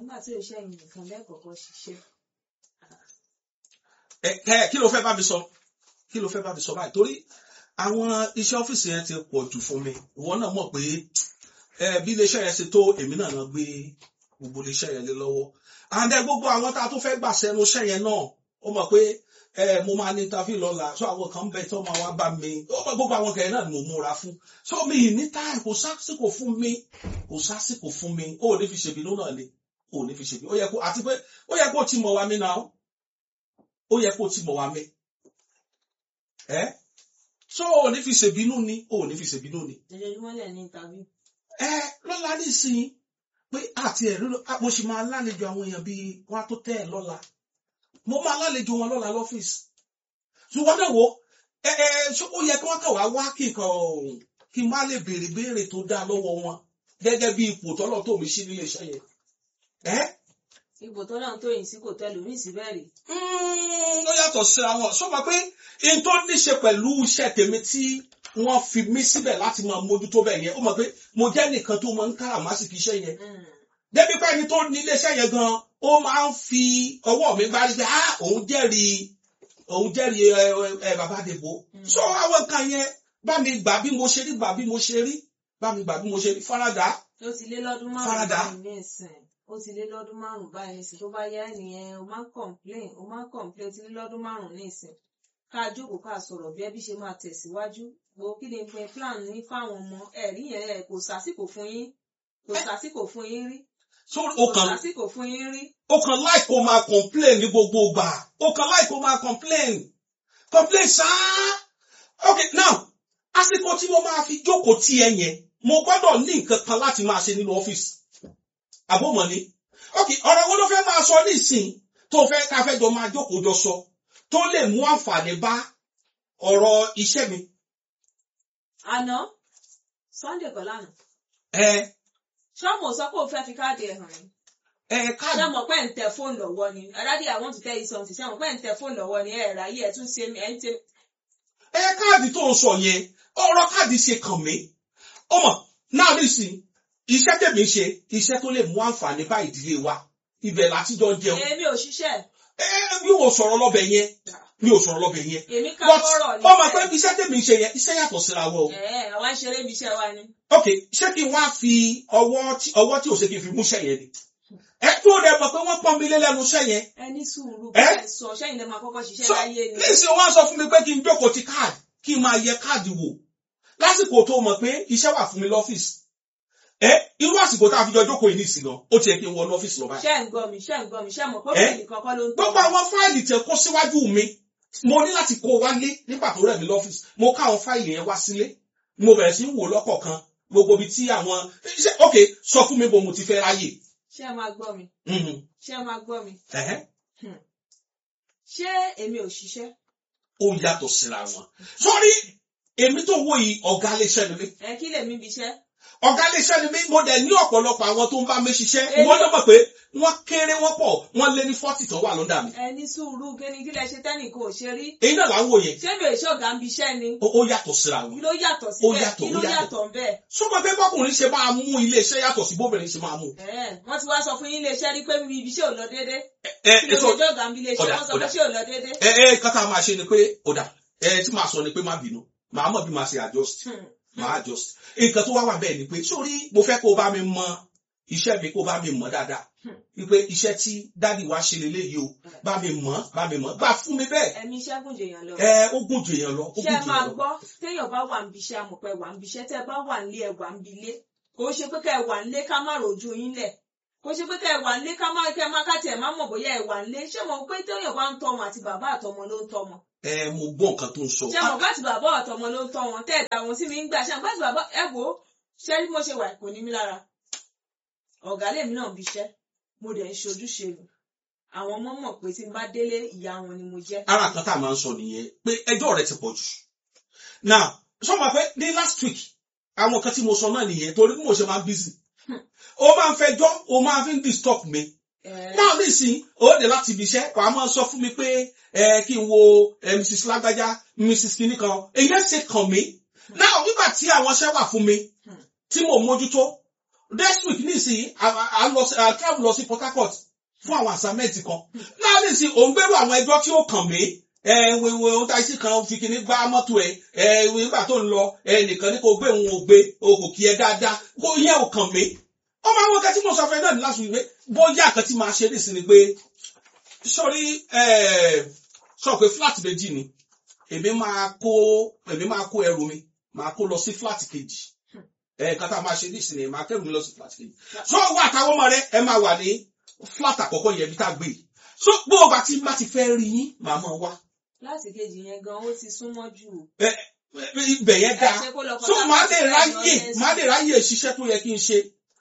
nígbà tí òṣìṣẹ́ yìí nìkan lẹ́kọ̀ọ́kọ́ ṣiṣẹ́. ẹ ẹ kí ló fẹ́ bá mi sọ kí ló fẹ́ bá mi sọ báyìí torí àwọn iṣẹ́ ọ́fíìsì yẹn ti pọ̀ jù fún mi ìwọ náà mọ̀ pé ẹ bí iléeṣẹ́ yẹn ṣe tó èmi náà náà gbé gbogbo iléeṣẹ́ yẹn lé lọ́wọ́ and then gbogbo àwọn tá a tó fẹ́ gbà sẹ́nu iṣẹ́ yẹn náà ó mọ̀ pé ẹ mo máa ní interview lọ́la so àwọn kan bẹ tó máa wá bá mi ó mọ̀ gbogbo àwọn kẹ̀yìn náà ni mo múra fún so mi ì ní táì kò sásìkò fún mi kò sásìkò fún mi ó ò ní fi ṣèbínú náà ni ó ò ní fi ṣèbínú ó yẹ kó àti pé ó yẹ kó ti mọ̀ wá mi náà ó yẹ kó ti mọ̀ wá mi ẹ so ó ò ní fi ṣèbínú ni ó ò ní fi ṣèbínú ni ojoojúmọ́ lẹ̀ ní interview. ẹ lọ́la nísìnyí pé àti ẹ̀rí ló mo sì máa lálejò àwọn èèyàn bíi wá tó tẹ́ ẹ̀ lọ́la mo máa lálejò wọn lọ́la lọ́fíìsì ṣùgbọ́n náà wo ẹ ẹ ṣé ó yẹ kí wọ́n kàn wá wá kí nǹkan ọ̀hún kí n má lè béèrè béèrè tó dáa lọ́wọ́ wọn gẹ́gẹ́ bí ipò tọ́lọ̀ tó mi sí nílé iṣẹ́ yẹn ẹ ipò tó náà tó yìí sí kò tẹ́ lómi sí bẹ́ẹ̀ rí. Mm, ó yàtọ̀ síra wọn sọ ma pé n tó ní ṣe pẹ̀lú iṣẹ́ tèmi tí wọ́n fi mí síbẹ̀ láti máa mójútó bẹ̀ yẹn ó mọ̀ pé mo jẹ́ nìkan tó máa ń káràmásìkì iṣẹ́ yẹn débi pé ẹni tó ní iléeṣẹ́ yẹn gan ó máa ń fi ọwọ́ mi gbárí pé ah òun jẹ́rìí òun jẹ́rìí ẹ ẹ bàbá àdèbò Mm. so àwọn nǹkan yẹn bá mi gbà bí mo ṣe rí gbà bí mo ṣe rí bá mi gbà bí mo ṣe rí faradà ó ti lé lọ́dún márùn-ún Faradà. báyìí ní ìsìn ó ti lé lọ́dún márùn-ún báyìí ní ìsìn tó bá yá nìyẹn o máa ń complain o máa ń complain ó ti lé lọ́dún márùn-ún ní ìsìn ká jókòó ká sọ̀rọ̀ bí ẹbí ṣe máa tẹ̀síwájú wo kí ni pé plan ní fáwọn ọmọ ẹ̀rí yẹn ẹ̀ kò sásìkò fún yín kò sásìkò fún yín rí so kò o kàn sásìkò fún yín rí o kàn láì kó máa complain ní gbogbo ìgbà o kàn láì kó máa complain complain ṣáá ok now àsìkò tí mo máa fi jókòó tí ẹ yẹn mo gbọ́dọ̀ ní nǹkan kan láti máa ṣe nínú ọ́fíìsì àbọ̀mọ̀ ni ok ọ̀rọ̀ wo ló fẹ́ máa sọ nísìn tó fẹ́ ká fẹ́ jọ máa jókòó jọ sọ tó lè mú àǹfààní bá ọ̀rọ̀ iṣẹ́ mi àná Sunday kọ́ lánàá ẹ ṣọ́ọ̀mù sọ pé o fẹ́ fi káàdì ẹ̀ hàn yín ẹ ṣé káàdì mo pẹ́ ń tẹ fóònù lọ́wọ́ ni aládìí I want to tell you something ṣé mo pẹ́ ń tẹ fóònù lọ́wọ́ ni ẹ̀ ráyè ẹ̀ tún ṣe ẹ̀ ń tẹ ẹ káàdì tó ń sọ yẹn ọ̀rọ̀ káàdì ṣe kàn mí ọmọ náà nísìn iṣẹ́ tèmi ń ṣe iṣẹ́ tó lè mú àǹfààní bá ìdílé wa ibẹ̀ láti jọ jẹun èmi ò ṣiṣẹ́ ẹ mi ò sọ̀rọ̀ lọ́bẹ̀ yẹn mi ò sọ̀rọ̀ lọ́bẹ̀ yẹn èmi ká but bọ́rọ̀ ní ọmọ pé iṣẹ́ tèmi ń ṣe yẹn iṣẹ́ yàtọ̀ síra wọn o ẹ̀ àwa ń ṣeré ibi iṣẹ́ wa ni ok ṣé kí n wá fi ọwọ́ tí ọwọ́ tí ò ṣe kí n fi mú iṣẹ́ yẹn ni ẹ tó dẹ̀ mọ̀ pé wọ́n pọ́n mi lé lẹ́nu iṣẹ́ yẹn ẹ ní sùúrù Ẹ́? bẹ́ẹ̀ sọ ṣẹ́yìn lè máa kọ́kọ́ ṣiṣẹ́ so láyé ni nísìn wọ́n sọ fún mi pé kí n jókòó ti káàdì kí n máa yẹ káàdì wò lásìkò tó mọ̀ pé iṣẹ́ wà fún mi lọ́fíìsì ẹ irú àsìkò tá a fi jọ jókòó yìí nìsín gan ó ti yẹ kí n wọ lọ́fíìsì lọ báyìí ṣẹ́ ń gbọ́ mi ṣẹ́ ń gbọ́ mi ṣẹ́ mọ̀ pé Ẹ́? bẹ́ẹ̀ nìkan kọ́ ló ń tọ́ gbogbo àwọn fáìlì tẹ kó síwájú mi mo ní láti kó wálé nígbà tó rẹ̀ mí lọ́fíìsì mo ká àwọn fáìlì yẹn wá sílé mo bẹ̀rẹ̀ sí í wò lọ́kọ̀ọ̀kan gbogbo ibi tí àwọn ṣe ok sọ fún mi bó mo ti fẹ́ ráyè ṣẹ́ máa gbọ́ mi Mhm. ṣẹ́ máa gbọ́ mi Ẹ̀hẹ́. ṣé èmi ò ṣiṣẹ́ ó yàtọ̀ síra wọn sọ́rí èmi tó wò yìí ọ̀gá iléeṣẹ́ ni mí ẹ kí lèmi bí iṣẹ́ ọ̀gá iléeṣẹ́ ni mí mo dẹ̀ ní ọ̀pọ̀lọpọ̀ àwọn tó ń bá mi ṣiṣẹ́ Èmi- wọ́n ló mọ̀ pé wọ́n kéré wọ́n pọ̀ wọ́n lé ní fọ́tì tó wà lọ́dà mi ẹ ní sùúrù kí ni kí lẹ ṣe tẹ́nìkan ò ṣe rí èyí náà là ń wò yẹn ṣé mi ò ṣe ọ̀gá ń bí iṣẹ́ ni ó ó yàtọ̀ síra kí wọn ló yàtọ̀ Ó síbẹ̀ yàtọ̀, kí ó ló yàtọ̀. yàtọ̀ ń bẹ́ẹ̀ sọ́mọ pé bọ́kùnrin ṣe máa mú iléeṣẹ́ yàtọ̀ sí bóbìnrin ṣe máa mú Ẹ̀, wọ́n ti wá sọ fún yín iléeṣẹ́ rí pé mi ibi iṣẹ́ ò lọ déédé ẹ kí ẹ ló sọ ṣe ọ̀gá ń bí iléeṣẹ́ ọ̀dà, wọ́n sọ pé ọ̀dà. ṣé ò lọ déédé. ẹ ẹ kátà máa ṣe ni pé ọ̀dà ẹ tí màá sọ ni pé má bínú màá mọ̀ bí màá ṣe adjust Hmm. màá adjust nǹkan tó wá wà bẹ́ẹ̀ ni pé sórí mo fẹ́ kó o bá mi mọ iṣẹ́ mi kó o bá mi mọ̀ dáadáa Hmm. wípé iṣẹ́ tí dádì wa ṣe lélẹ́yìí o bá mi mọ̀ bá mi mọ̀ gbà fún mi bẹ́ẹ̀ ẹ̀mí iṣẹ́ gùn jèèyàn lọ. ẹ ó gùn jù èèyàn lọ ó gùn ṣé ẹ jù máa èèyàn lọ. gbọ́ téèyàn bá wà níbi iṣẹ́ amọ̀pẹ́ wà níbi iṣẹ́ tẹ́ ẹ bá wà nílé ẹ wà níbi ilé kò ṣe pé kẹ́ ẹ wà nílé ká má rojú yín lẹ̀ kò ṣe pé kẹ́ ẹ wà nílé ká má kẹ́ ẹ má ká tiẹ̀ má mọ̀ bóyá ẹ wà nílé ṣé mo pé téèyàn bá ń tọ́ wọn àti bàbá àtọmọ ló ń tọ́ wọn ẹ mo gbọ́ nǹkan tó ń sọ ṣé mo bá ti bàbá àtọmọ ló ń tọ́ wọn tẹ́ ẹ̀ dà wọn sí mi ń gbà ṣé mo bá ti bàbá ẹ wò ó ṣé bí mo ṣe wà kò ní mí lára ọ̀gá lèmi náà bí iṣẹ́ mo dẹ̀ ń ṣojúṣe mi àwọn ọmọ mọ̀ pé tí n bá délé ìyá wọn ni mo jẹ́ ara kan tá a máa ń sọ nìyẹn pé ẹjọ́ rẹ ti pọ̀ jù now sọ ma pé ní last week àwọn kan tí mo sọ náà nìyẹn torí bí mo ṣe máa ń busy ó máa ń fẹjọ́ ó máa fi ń disturb mi ẹ̀ náà nísìnyí ó dé láti ibi iṣẹ́ wàá máa sọ fún mi pé ẹ kí n wo ẹ mrs lágbájá mrs kinní kan èyí ṣe kàn mí náà nígbà tí àwọn iṣẹ́ wà fún mi tí mo mójútó next week nísìnyí a a lọ sí- a travel lọ sí Port Harcourt fún àwọn assignment kan náà nísìnyí òun gbẹ́rù àwọn ẹjọ́ tí ó kàn mí ẹ wíwí ohun tá a sì kan fi kíní gbá mọ́tò ẹ ẹ nígbà tó ń lọ ẹ nìkan ní kò gbé òun ò gbé o kò kí ẹ dáadáa kó yẹ ò kàn mí ọmọ àwọn kan tí mo sọ fún ẹ náà ní last week pé bóyá kan tí máa ṣe nísìnyí pé sọrí ẹ sọ pé flat méjì ni èmi máa kó èmi máa kó ẹrù mi máa kó lọ sí flat kejì ẹ kátà máa ṣe nísìnyí máa kẹrù mi lọ sí flat kejì so wà àtàwọn ọmọ rẹ ẹ máa wà ní flat àkọ́kọ́ yẹn bí tá a gbé yìí so bó o bá ti bá ti fẹ́ rí yín màá mọ̀ wá láti kejì yẹn gan ó ti súnmọ́ jù. ẹ ẹ, ibẹ̀ yẹn dáa Ẹ ṣe kó lọ so Port màá lè Harcourt ráyè lọ yẹn màá lè ráyè ṣiṣẹ́ tó yẹ kí n ṣe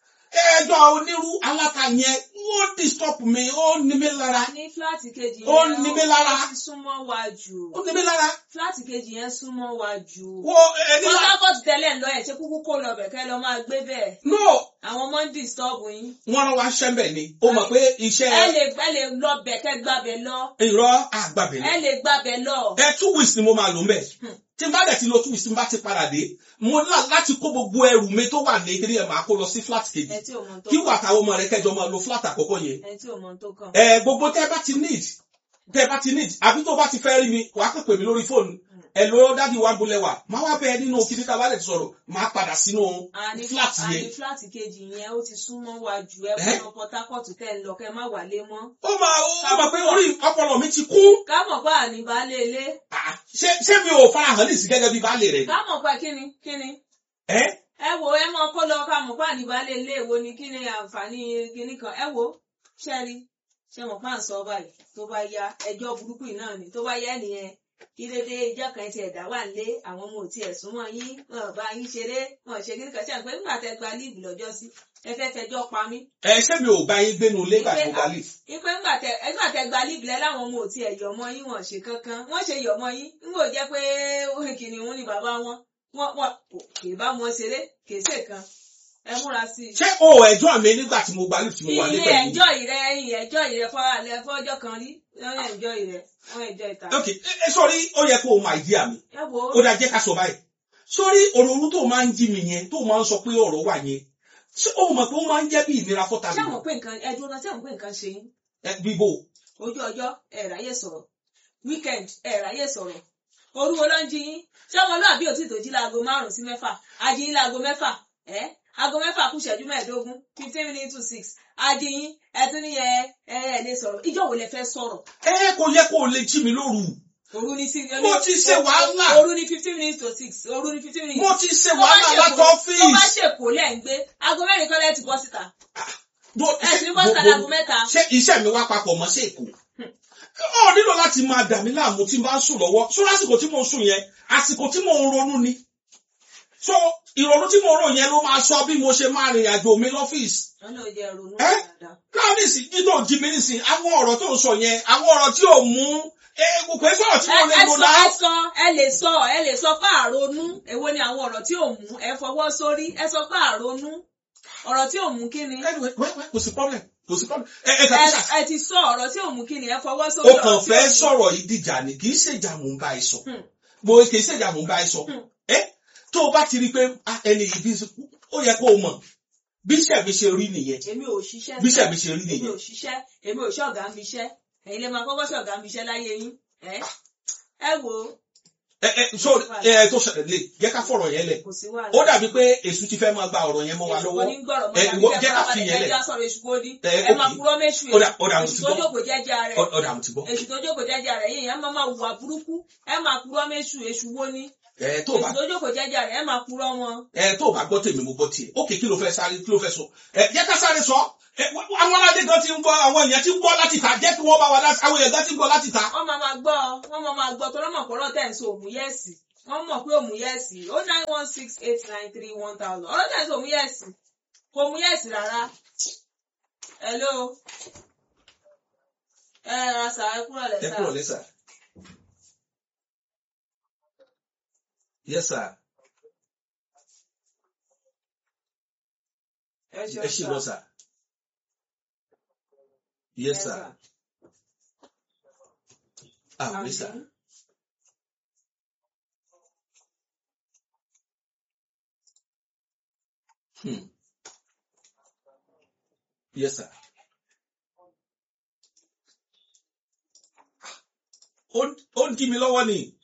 ẹjọ́ onírú aláta yẹn ó disturb mi ó ní mi lára ní fúláàtì kejì Ó yẹn ní mi lára. ó ti súnmọ́ wa jù. ó ní mi lára fúláàtì kejì yẹn súnmọ́ wa jù. wo ẹni Port lá Harcourt tẹ́lẹ̀ ń lọ ẹ̀ ṣe kúkú kó lọ bẹ̀ kẹ́ lọ máa gbé bẹ́ẹ̀. no àwọn ọmọ ń disturb yín. wọ́n rán wa ṣẹ́ńbẹ̀ ni ó mọ̀ pé iṣẹ́ ẹ lè ẹ lè lọ bẹ̀ kẹ́ gbàbẹ̀ lọ. ìrọ̀ àgbàbẹ̀ ẹ lè gbàbẹ̀ lọ. ẹ two weeks ni mo máa lò ń bẹ̀ Hmm. tí n bá dẹ̀ ti lo two weeks tí n bá ti padà dé mo lá láti kó gbogbo ẹrù mi tó wà ní kíní ẹ̀ máa kó lọ sí flat kejì ẹ tí ò mọ tó kí kàn. wà táwọn ọmọ rẹ kẹjọ máa lo flat àkọ́kọ́ yẹn ẹ tí ò mọ tó kàn. ẹ gbogbo tẹ́ bá ti need tẹ́ bá ti need àbí tó bá ti fẹ́ rí mi wàá kàn pè mí lórí fóònù ẹ ló dádì wa gbolẹ̀ wà máa wá bẹ́ẹ̀ nínú kíní tá a bá lè sọ̀rọ̀ máa padà sínú àní flat àní yẹn fúláàtì kejì yẹn ó ti súnmọ́ wa jù ẹ Ẹ́? kó lọ Port Harcourt tẹ́ ń lọ kẹ́ má wálé mọ́. ó máa ó máa pé orí ọpọlọ mi ti kún ká mọ̀ pé àní baálé ilé. Ah, ṣé ṣé mi ò farahàn ní sí gẹ́gẹ́ bí baálé rẹ̀ ká mọ̀ pé kíni kíni. ẹ́ ẹ wo ẹ mọ kó lọ ká mọ̀ pé àní baálé ilé wo ni kíni àǹfààní kíní kan ẹ wo ṣẹ́rí ṣe mọ̀ pé à ń sọ báyìí tó bá yá ẹjọ́ burúkú yìí náà ni tó bá yá nìyẹn kí dédé ìjọ kan ti ẹ̀dá wà nílé àwọn ọmọ òtí ẹ̀sùn mọ́ yín wọn ò bá yín ṣeré wọn ò ṣe kíní kan ṣe àpé nígbà tẹ gba líìbù lọ́jọ́ sí ẹ fẹ́ fẹjọ́ pa mí ẹ ṣé mi ò bá yín gbénu ilé ìgbà tí mo bá lè ipe ńgbà tẹ ẹgbà tẹ gba líìbù lẹ láwọn ọmọ òtí ẹ̀ yọmọ yín wọn ò ṣe kankan wọn ṣe yọmọ yín ń wò jẹ́ pé kìnìún ni bàbá wọn wọn wọn kì í bá wọn ṣeré kì í ṣe kan ẹ múra sí i ṣé o ẹjọ́ mi nígbà tí mo gba lift mo wà ní ilé pẹ̀lú ẹjọ́ ìrẹ ẹ̀yìn ẹjọ́ ìrẹ fọlẹ fọjọ́ kan rí wọn ẹjọ́ ìrẹ wọn ẹjọ́ ìta. ok ẹ ẹ, sọrí ó yẹ kó o máa yí àmì ẹ wo ó dáa jẹ́ ká sọ báyìí sórí òròrú tó máa ń jí mi yẹn tó máa ń sọ pé ọ̀rọ̀ wà yẹn ṣé o mọ̀ pé ó máa ń jẹ́ bí ìnira fọ́ta ṣé mi àwọn pé nǹkan ẹ dúró náà ṣé àwọn pé nǹkan ṣe yín ẹ bíbó ojú ọjọ́ ẹ ráyè sọ̀rọ̀ weekend ẹ ráyè sọ̀rọ̀ orúwo ló ń jí yín ṣé ọmọlúwàbí ò tí tó jí láago márùn sí mẹ́fà ají yín láago mẹ́fà ẹ aago mẹ́fà kù ṣẹ́jú mẹ́ẹ̀ẹ́dógún fifteen minutes to six ají yín ẹ tún ní ẹ ẹ ẹ lè sọ̀rọ̀ ìjọ wo lẹ fẹ́ sọ̀rọ̀ ẹ kò yẹ kó o lè jí mi lóru òru ní six Mo ti ṣe wàhálà. òru ní fifteen minutes to six òru ní fifteen minutes mo ti ṣe tó bá wàhálà ṣèkó- láti tó bá ọ́fíìsì ṣèkó lẹ̀ ń gbé aago mẹ́rin kọ́lẹ́ ti bọ́ síta Bó- ẹ ṣé sì ní bọ́ síta gbogbo- láago mẹ́ta ṣé iṣẹ́ mi wá papọ̀ mọ́ sí èkó ọ nílò láti máa dà mí láàmú tí n bá ń sùn lọ́wọ́ sọ lásìkò tí mo ń sùn yẹn àsìkò tí mo ń ronú ni so ìrònú tí mo ń rò yẹn ló máa sọ bí mo ṣe máa rìnrìn àjò mi lọ́fíìsì wọn náà jẹ́ ronú Ẹ́? dáadáa. náà nísìnyí dídò jí mi nísìnyí àwọn ọ̀rọ̀ tó ń sọ yẹn àwọn ọ̀rọ̀ tí ò mú ẹ kò é sọ̀rọ̀ tí ẹ mo lè ẹ lò sọ náà ẹ sọ ẹ lè sọ ẹ lè sọ pé àrònú èwo ni àwọn ọ̀rọ̀ tí ò mú ẹ fọwọ́ sórí ẹ sọ pé àrònú ọ̀rọ̀ tí ò mú kí ni anyway wait, wait, kò sí problem kò sí problem ẹ ẹ ẹ kàtí sà ẹ ti sọ ọ̀rọ̀ tí ò mú kí ni ẹ fọwọ́ sórí o ọ̀rọ̀ kàn tí fẹ́ ò mú. sọ̀rọ̀ yìí dìjà ni kì í ṣèjà mò ń bá ẹ sọ Hmm. mo kì í ṣèjà mò ń bá ẹ sọ Hmm. ẹ tó o bá ti rí i pé ah, ẹni yìí bí ó yẹ kó o mọ̀ bí iṣẹ́ mi ṣe rí nìyẹn èmi ò ṣiṣẹ́ bí iṣẹ́ mi ṣe rí èmi ò nìyẹn ṣiṣẹ́ èmi ò ṣọ̀gá ń biṣẹ́ ẹ̀yin lè máa kọ́kọ́ ṣọ̀gá ń biṣẹ́ láyé yín ẹ ẹ wo ẹ ẹ so ẹ tó ṣẹlẹ̀ lè jẹ́ ká fọ̀rọ̀ yẹn lẹ̀ kò sí wàhálà ó dàbí pé èṣù ti fẹ́ máa gba ọ̀rọ̀ yẹn mọ́ wa èṣù lọ́wọ́ kò ní gbọ́rọ̀ ẹ, mọ́ ìwọ tàbí jẹ́ ká kẹ́ fi yẹn lẹ̀. ẹja sọ̀rọ̀ èṣù kò ní Ẹ, ẹ máa okay. purọ́ méṣù Ó dà- ó dà, mo èṣù ti tó gbọ́. jókòó jẹ́jẹ́ rẹ̀ Ọ- ọ̀dà mo ti gbọ́ èṣù tó jókòó jẹ́jẹ́ rẹ̀ yìí ẹ máa máa hùwà burúkú ẹ máa purọ́ méṣù èṣù wo ni ẹ tó o bá èṣù tó jókòó jẹ́jẹ́ rẹ̀ ẹ máa purọ́ wọn. ẹ tó o bá gbọ́ tèmi mo gbọ́ tiẹ̀ ókè kí ló fẹ́ sáré kí ló fẹ́ sọ ẹ jẹ́ ká sáré sọ ẹ wá- àwọn aládé gan ti ń gbọ́ àwọn èèyàn ti ń gbọ́ láti ta jẹ́ kí wọ́n bá wa dá sí àwọn èèyàn gan ti ń gbọ́ láti ta wọ́n máa máa gbọ́ wọ́n máa máa gbọ́ tó lọ́mọ̀ pọ̀rọ̀ tẹ̀ ń sọ òmùyẹ́sì wọ́n mọ̀ pé òmùyẹ́sì ó nine one six eight nine three one thousand ọ̀rọ̀ tẹ̀ ń sọ òmùyẹ́sì kò òmùyẹ́sì rárá. hello ẹ ra sà ẹ kúrò ẹ lẹ́sà kúrò lẹ́sà. yes sir ẹ ẹ ṣì lọ sà yes sir ah yes sir. Hmm. yes sir. ó ó dí mi lọ́wọ́ ni